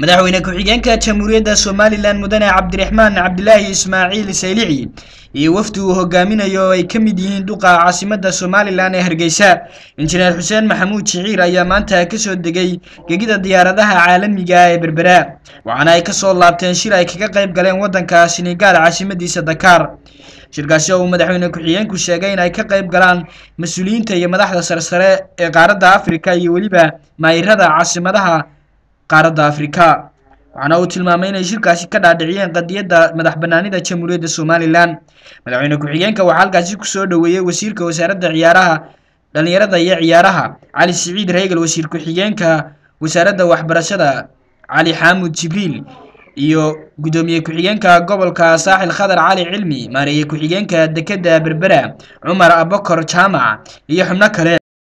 madaxweyne ku-xigeenka jamhuuriyadda somalilan mudane cabdiraxmaan cabdilaahi ismaaciil saylici iyo wafdi uu hogaaminayo oo ay ka mid yihiin duqa caasimadda somalilan ee hargeysa injineer xuseen maxamuud jiciir ayaa maanta kasoo degay gegida diyaaradaha caalamiga ee berbera waxaana ay kasoo laabteen shir ay kaga qayb galeen waddanka senegaal caasimadiisa dakaar shirkaasi oo uu madaxweyne ku-xigeenku sheegay in ay ka qayb galaan mas-uuliyiinta iyo madaxda sarsare ee qaaradda afrika iyo weliba maayirada caasimadaha qaaradda afrika waxaana uu tilmaamay inay shirkaasi ka dhaadhiciyeen qadiyadda madax banaanida jamhuuriyadda somalilan madaxweyne ku-xigeenka waxaa halkaasi kusoo dhoweeyey wasiirka wasaaradda ciyaaraha dhalinyarada iyo ciyaaraha cali siciid reegal wasiir ku-xigeenka wasaaradda waxbarashada cali xaamud jibriil iyo guddoomiye ku-xigeenka gobolka saaxil khadar cali cilmi maareeye ku-xigeenka dekedda berbera cumar abakor jaamac iyo xubno kale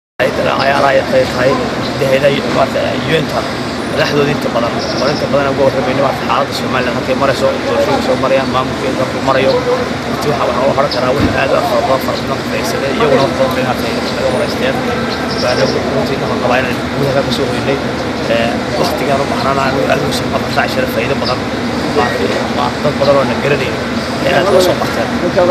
madaxdooda inta badan oo inta badan uga warramayna maarta xaaladda somaliland halkay marayso doorashooyinka soo marayaan maamulkeeda halkuu marayo intii waxa waxaa u horan karaa wax aad u afar badan fara badan faiisada iyaguna wax badan bay maartay naga waraysteen baana runtii waxaan qabaa inaan gudaha ka soo hoynay waktigaan u baxnaan aan almuusan afar saac shara faa'iido badan dad badan oo na garanayn ee aad loo soo barteen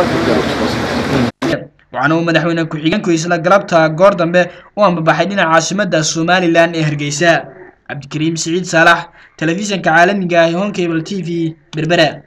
waxaana uu madaxweyne ku-xigeenku isla galabta goor dambe u ambabaxay dhinaca caasimadda somalilan ee hargeysa cabdikariim siciid saalax telefishanka caalamiga ah ee honkable t v berbera